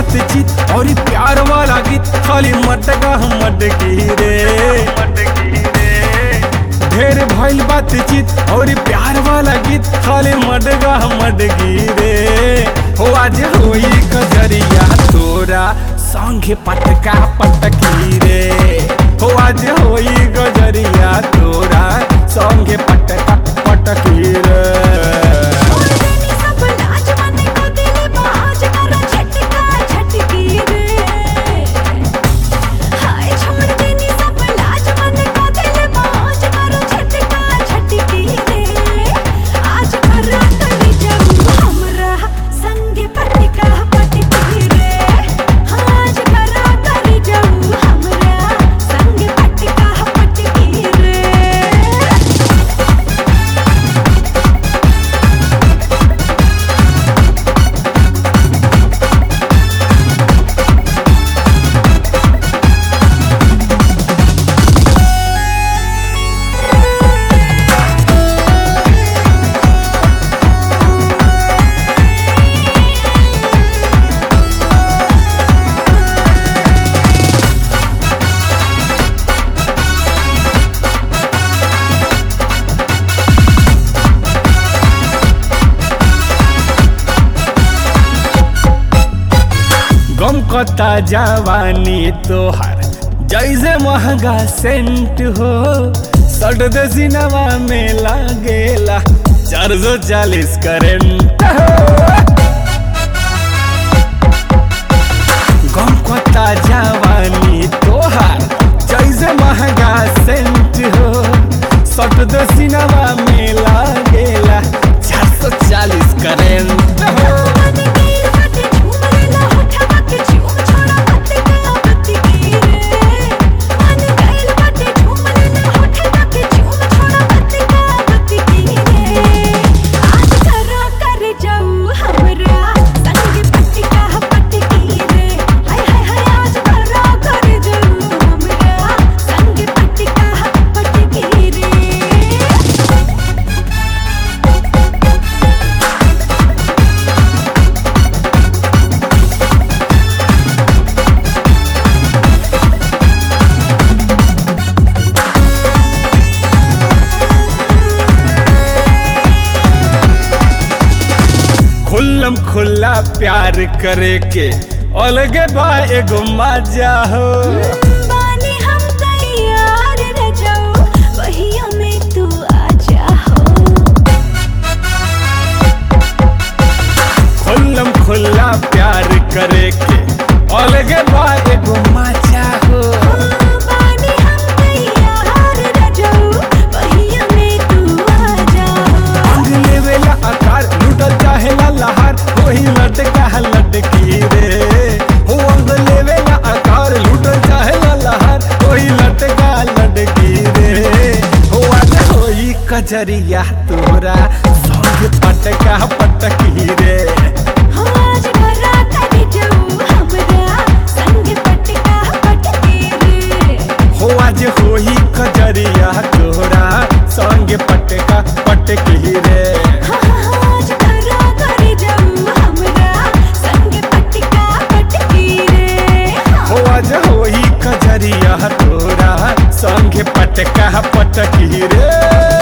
बातचीत और प्यार वाला गीत खाली मटका मटकी रे ढेर भइल बातचीत और प्यार वाला गीत खाली मटका मटकी रे हो आज होई कजरिया तोरा संगे पटका पटकी रे हो आज होई गजरिया तोरा संगे पटका पटकी रे छोड़ देनी सब लाज मन को दिल बाज करो झटका झटकी रे हाय छोड़ देनी सब लाज मन को दिल बाज करो झटका झटकी रे आज करा करी जाऊं हमरा संगे पटका पटकी रे आज करा करी जाऊं हमरा संगे पटका पटकी रे गम कता जवानी तोहर जैसे महंगा सेंट हो सट दे सिनेमा में लागेला चार सौ चालीस करेंट गम कता जवानी तोहर जैसे महंगा सेंट हो सट दे सिनेमा में लागेला चार सौ चालीस करेंट हो मन गिर बट झूम ला होठवा के झूम छोड़ा मत का मत की रे मन गइल बट झूम ला होठवा के झूम छोड़ा मत का मत की रे आज करा कर जाऊं हमरा संग पटका पटकी रे हाय हाय हाय आज करा कर जाऊं हमरा संग पटका पटकी रे खुल्लम खुल्ला प्यार करे के अलगे बा एगो मजा हो बानी हम तैयार रह जाओ वही हमें तू आजा हो खुल्लम खुल्ला प्यार करे के अलगे बा एगो मजा हो बानी हम तैयार रह जाओ वही हमें तू आजा हो अंग लेवेला आकार लुटल चाहेला लहार वही लटका लटकी रे हो अंग लेवेला आकार लुटल चाहेला लहार वही लटका लटकी रे हो आज होई कजरिया तोरा संग पटका पटकी रे आज करा कर जाऊं हमरा संग पटका पटके रे हो आज होई कजरिया तोरा संग पटका पटकी रे आज करा कर जाऊं हमरा संग पटका पटके रे हो आज होई कजरिया तोरा संग पटका पटकी रे